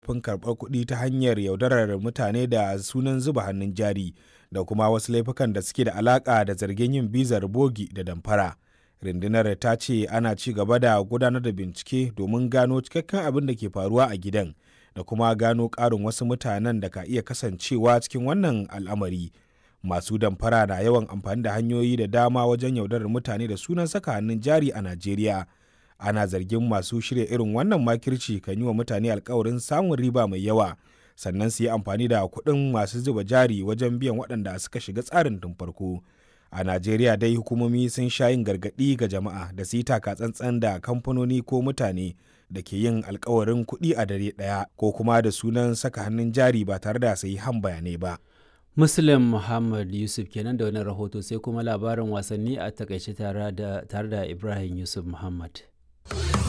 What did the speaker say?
fin karɓar kuɗi ta hanyar yaudarar mutane da sunan zuba hannun jari da kuma wasu laifukan da suke da alaƙa da zargin yin bizar bogi da damfara. Rundunar ta ce ana ci gaba da gudanar da bincike domin gano cikakken abin da ke faruwa a gidan da kuma gano ƙarin wasu mutanen da ka iya kasancewa cikin wannan al'amari. Masu damfara na yawan amfani da hanyoyi da dama wajen yaudarar mutane da sunan saka hannun jari a Najeriya. ana zargin masu shirya irin wannan makirci kan yi wa mutane alkawarin samun riba mai yawa sannan su yi amfani da kuɗin masu zuba jari wajen biyan waɗanda suka shiga tsarin tun farko a najeriya dai hukumomi sun sha yin gargaɗi ga jama'a da su yi taka tsantsan da kamfanoni ko mutane da ke yin alkawarin kuɗi a dare ɗaya ko kuma da sunan saka hannun jari ba tare da sayi han bayanai ba Muslim Muhammad Yusuf kenan da wani rahoto sai kuma labarin wasanni a takaice tare da Ibrahim Yusuf Muhammad.